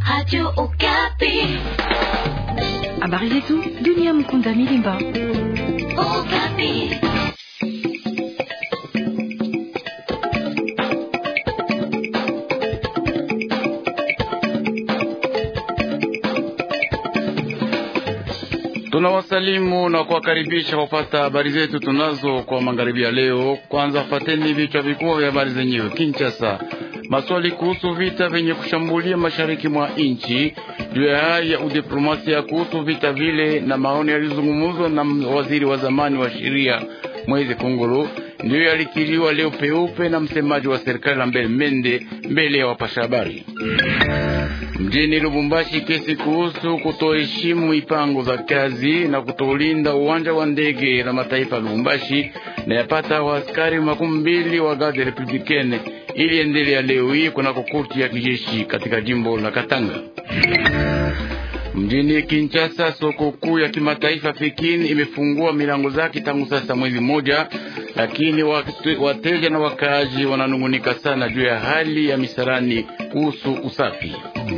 Radio Okapi. Habari zetu dunia. Mkunda Milimba. Okapi. Tunawasalimu na kuwakaribisha kupata habari zetu tunazo kwa magharibi ya leo. Kwanza fateni vichwa vikubwa vya habari zenyewe. Kinshasa, maswali kuhusu vita vyenye kushambulia mashariki mwa nchi, juu ya hali ya udiplomasia kuhusu vita vile, na maoni yalizungumzwa na waziri wa zamani wa sheria Mwezi Kunguru, ndiyo yalikiliwa leo peupe na msemaji wa serikali Lambert Mende mbele ya wapasha habari mjini Lubumbashi. Kesi kuhusu kutoheshimu mipango za kazi na kutolinda uwanja wa ndege la mataifa ya Lubumbashi na yapata waaskari makumi mbili wa Garde Republicaine iliendelea leo hii kunako korti ya kijeshi katika jimbo la Katanga. Mjini Kinshasa, soko kuu ya kimataifa Pekin imefungua milango zake tangu sasa mwezi mmoja, lakini wateja na wakaaji wananungunika sana juu ya hali ya misarani kuhusu usafi.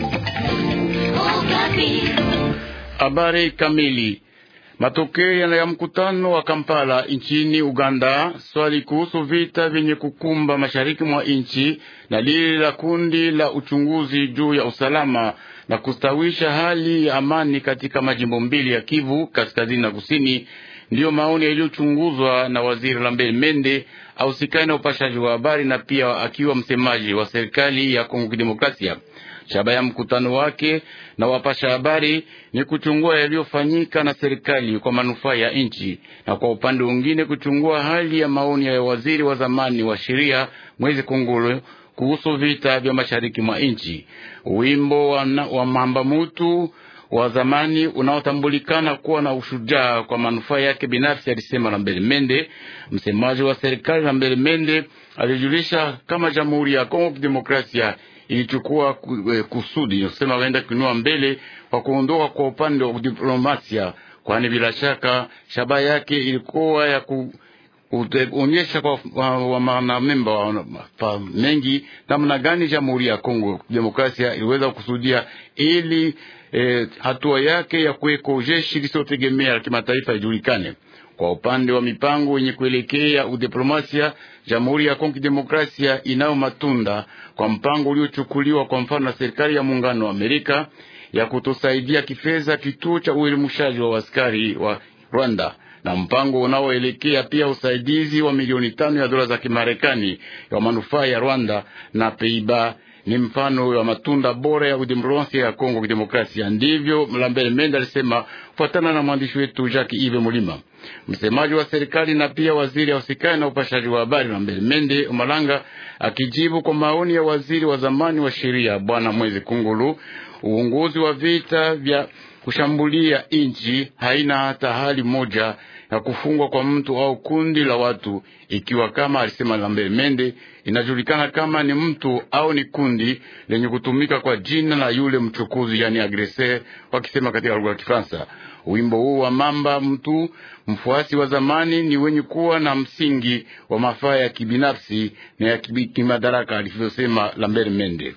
Habari kamili. Matokeo ya mkutano wa Kampala nchini Uganda, swali kuhusu vita vyenye kukumba mashariki mwa nchi na lile la kundi la uchunguzi juu ya usalama na kustawisha hali ya amani katika majimbo mbili ya Kivu kaskazini na kusini, ndiyo maoni yaliyochunguzwa na waziri Lambert Mende ausikani na upashaji wa habari na pia akiwa msemaji wa serikali ya Kongo Kidemokrasia. Shabaha ya mkutano wake na wapasha habari ni kuchungua yaliyofanyika na serikali kwa manufaa ya nchi, na kwa upande mwingine kuchungua hali ya maoni ya waziri wa zamani wa sheria Mwezi Kongolo kuhusu vita vya mashariki mwa nchi. Wimbo wa, wa mamba mutu wa zamani unaotambulikana kuwa na ushujaa kwa manufaa yake binafsi, alisema Lambert Mende. Msemaji wa serikali Lambert Mende alijulisha kama Jamhuri ya Kongo Kidemokrasia ilichukua kusudi kusema waenda kuinua mbele kwa kuondoka kwa upande wa diplomasia, kwani bila shaka shabaha yake ilikuwa ya ku kuonyesha kwa wanamemba wa, wa mengi namna gani Jamhuri ya Kongo Demokrasia iliweza kusudia ili eh, hatua yake ya kuweko jeshi lisiotegemea la kimataifa ijulikane. Kwa upande wa mipango yenye kuelekea udiplomasia, Jamhuri ya Kongo Demokrasia inayo matunda kwa mpango uliochukuliwa kwa mfano na serikali ya muungano wa Amerika ya kutosaidia kifedha kituo cha uelimushaji wa askari wa Rwanda na mpango unaoelekea pia usaidizi wa milioni tano ya dola za Kimarekani ya manufaa ya Rwanda na Peiba ni mfano wa matunda bora ya udemokrasia ya Kongo Kidemokrasia. Ndivyo Lambert Mende alisema, kufuatana na mwandishi wetu Jacques Ive Mulima, msemaji wa serikali na pia waziri ausikani na upashaji wa habari. Lambert Mende Umalanga akijibu kwa maoni ya waziri wa zamani wa sheria Bwana Mwezi Kungulu, uongozi wa vita vya kushambulia nchi haina hata hali moja ya kufungwa kwa mtu au kundi la watu, ikiwa kama alisema Lambert Mende, inajulikana kama ni mtu au ni kundi lenye kutumika kwa jina la yule mchukuzi, yani agresseur, wakisema katika lugha ya Kifaransa. Wimbo huu wa mamba mtu mfuasi wa zamani ni wenye kuwa na msingi wa mafaa ya kibinafsi na ya kimadaraka, alivyosema Lambert Mende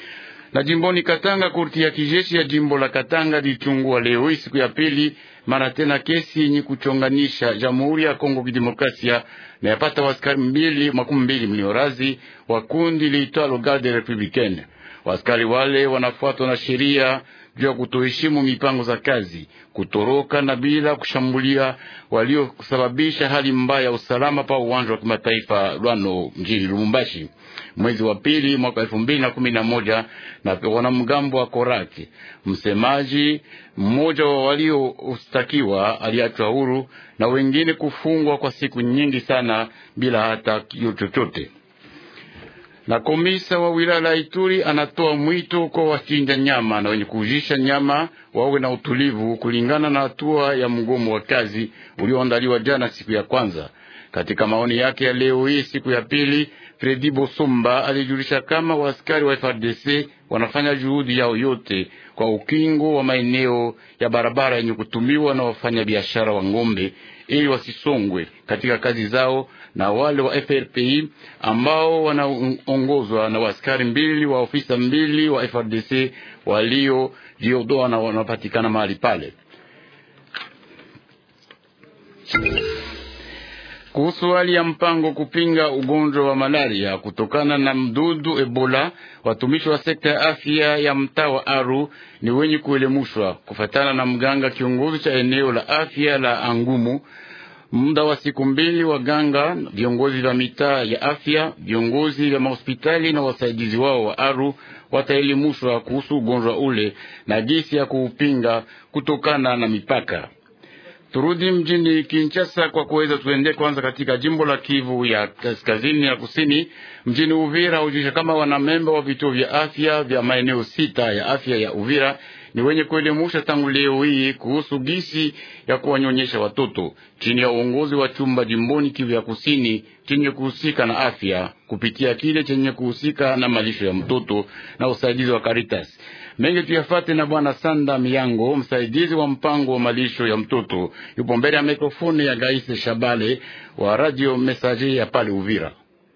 na jimboni Katanga, korti ya kijeshi ya jimbo la Katanga lilichungua leo hii siku ya pili mara tena kesi yenye kuchonganisha Jamhuri ya Kongo Kidemokrasia na yapata waskari mbili makumi mbili mliorazi wa kundi liitwalo Garde Republicaine. Waskari wale wanafuatwa na sheria juu ya kutoheshimu mipango za kazi, kutoroka na bila kushambulia waliosababisha hali mbaya ya usalama pa uwanja wa kimataifa Lwano mjini Lubumbashi mwezi wa pili mwaka elfu mbili na kumi na moja na wanamgambo wa Koraki. Msemaji mmoja wa waliostakiwa aliachwa huru na wengine kufungwa kwa siku nyingi sana bila hata kio chochote. Na komisa wa wilaya la Ituri anatoa mwito kwa wachinja nyama na wenye kuujisha nyama wawe na utulivu kulingana na hatua ya mgomo wa kazi ulioandaliwa jana siku ya kwanza. Katika maoni yake ya leo hii siku ya pili Fredi Bosomba alijulisha kama waaskari wa FRDC wanafanya juhudi yao yote kwa ukingo wa maeneo ya barabara yenye kutumiwa na wafanyabiashara wa ng'ombe ili wasisongwe katika kazi zao na wale wa FRPI ambao wanaongozwa na waaskari mbili wa ofisa mbili wa FRDC walio jiodoa na wanapatikana mahali pale. Kuhusu hali ya mpango kupinga ugonjwa wa malaria kutokana na mdudu Ebola, watumishi wa sekta ya afya ya mtaa wa Aru ni wenye kuelemushwa kufatana na mganga kiongozi cha eneo la afya la Angumu. Muda wa siku mbili, waganga, viongozi vya mitaa ya afya, viongozi vya mahospitali na wasaidizi wao wa Aru wataelimishwa kuhusu ugonjwa ule na jinsi ya kuupinga kutokana na mipaka. Turudi mjini Kinshasa kwa kuweza tuende kwanza katika jimbo la Kivu ya kaskazini na kusini. Mjini Uvira hujulisha kama wanamemba wa vituo vya afya vya maeneo sita ya afya ya Uvira ni wenye kuelimusha tangu leo hii kuhusu gisi ya kuwanyonyesha watoto chini ya uongozi wa chumba jimboni Kivu ya kusini chenye kuhusika na afya kupitia kile chenye kuhusika na malisho ya mtoto na usaidizi wa Caritas. Mengi tuyafate na Bwana Sanda Miyango, msaidizi wa mpango wa malisho ya mtoto, yupo mbele ya mikrofoni ya Gaise Shabale wa Radio Messager ya pale Uvira.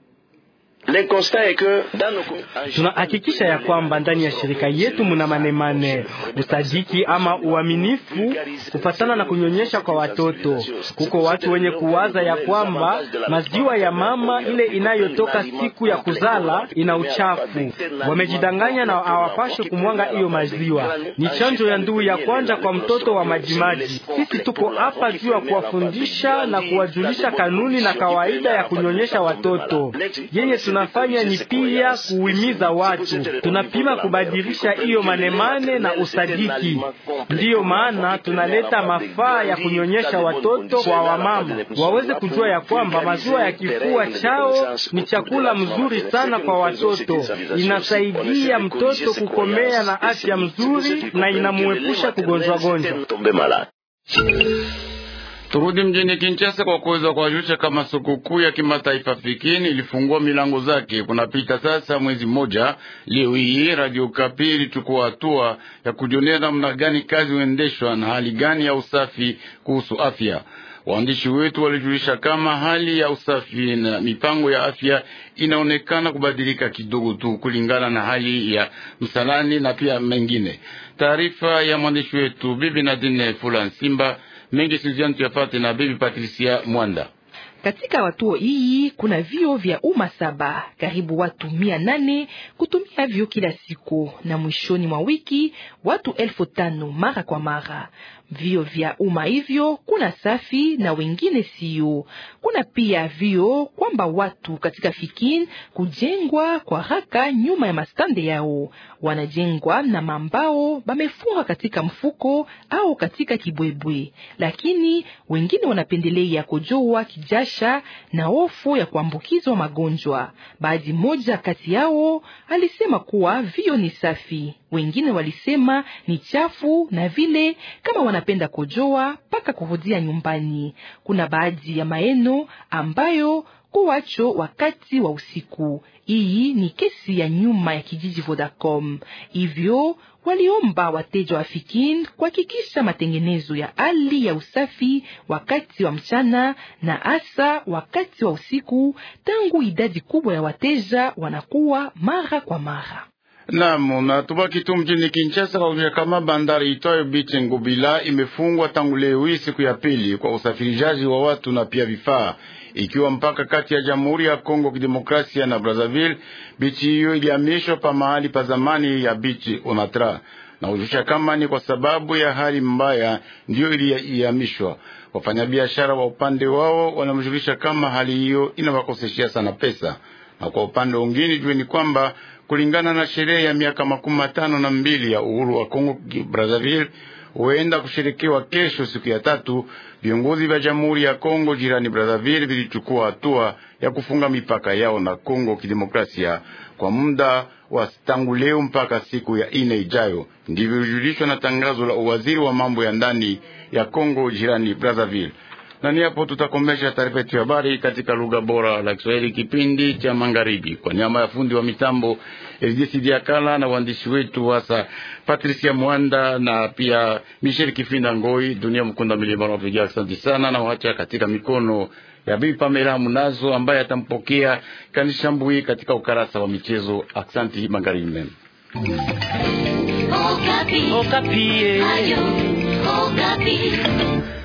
Tunahakikisha ya kwamba ndani ya shirika yetu muna manemane usadiki ama uaminifu kufatana na kunyonyesha kwa watoto. Kuko watu wenye kuwaza ya kwamba maziwa ya mama ile inayotoka siku ya kuzala ina uchafu. Wamejidanganya na hawapashe kumwanga hiyo maziwa. Ni chanjo ya nduu ya kwanza kwa mtoto wa majimaji. Sisi tuko hapa juu ya kuwafundisha na kuwajulisha kanuni na kawaida ya kunyonyesha watoto yenye tunafanya ni pia kuhimiza watu, tunapima kubadilisha hiyo manemane na usadiki. Ndiyo maana tunaleta mafaa ya kunyonyesha watoto kwa wamama waweze kujua ya kwamba maziwa ya kifua chao ni chakula mzuri sana kwa watoto, inasaidia mtoto kukomea na afya mzuri na inamuepusha kugonjwa gonjwa. Turudi mjini Kinshasa kwa kuweza kuwajulisha kama sikukuu ya kimataifa fikini ilifungua milango zake. Kunapita sasa mwezi mmoja. Leo hii Radio Kapi ilichukua hatua ya kujionea namna gani kazi huendeshwa na hali gani ya usafi kuhusu afya. Waandishi wetu walijulisha kama hali ya usafi na mipango ya afya inaonekana kubadilika kidogo tu kulingana na hali ya msalani na pia mengine. Taarifa ya mwandishi wetu Bibi Nadine Fula Simba mengi Suzanne tuyafate na Bibi Patricia Mwanda. Katika watuo hii kuna vio vya umma saba, karibu watu mia nane kutumia vio kila siku, na mwishoni mwa wiki watu elfu tano mara kwa mara. Vio vya umma hivyo kuna safi na wengine sio. Kuna pia vio kwamba watu katika fikin kujengwa kwa haraka nyuma ya mastande yao, wanajengwa na mambao bamefunga katika mfuko au katika kibwebwe, lakini wengine wanapendelea kujoa kijasha na hofu ya kuambukizwa magonjwa. Baadhi moja kati yao alisema kuwa vio ni safi, wengine walisema ni chafu na vile kama wanapenda kojoa mpaka kurudia nyumbani. Kuna baadhi ya maeno ambayo kuwacho wakati wa usiku. Hii ni kesi ya nyuma ya kijiji Vodacom, hivyo waliomba wateja wa Fikin kuhakikisha matengenezo ya hali ya usafi wakati wa mchana na hasa wakati wa usiku, tangu idadi kubwa ya wateja wanakuwa mara kwa mara. Naam, na tubaki tu mjini Kinshasa kwa kuja kama bandari itwayo Biche Ngobila imefungwa tangu leo hii siku ya pili kwa usafirishaji wa watu na pia vifaa, ikiwa mpaka kati ya Jamhuri ya Kongo Kidemokrasia na Brazzaville. Bichi hiyo ilihamishwa pa mahali pa zamani ya Bichi Onatra na ujusha kama ni kwa sababu ya hali mbaya ndiyo ilihamishwa. Wafanyabiashara wa upande wao wanamjulisha kama hali hiyo inawakoseshia sana pesa, na kwa upande mwingine jueni kwamba kulingana na sherehe ya miaka makumi matano na mbili ya uhuru wa Kongo Brazzaville huenda kusherekewa kesho siku ya tatu. Viongozi vya Jamhuri ya Kongo jirani Brazzaville vilichukua hatua ya kufunga mipaka yao na Kongo Kidemokrasia kwa muda wa tangu leo mpaka siku ya ine ijayo. Ndivyo ilijulishwa na tangazo la uwaziri wa mambo ya ndani ya Kongo jirani Brazzaville. na ni hapo tutakomesha taarifa yetu ya habari katika lugha bora la Kiswahili, kipindi cha magharibi. Kwa nyama ya fundi wa mitambo Elidesi Diakala na waandishi wetu hasa Patricia Mwanda na pia Michel Kifinda Ngoi, Dunia Mkunda Milima napiga asante sana, na wacha katika mikono ya Bibi Pamela Munazo ambaye atampokea Kanishambui katika ukarasa wa michezo. Aksanti, magharibi mema. Okapi. Okapi. Ayo, Okapi.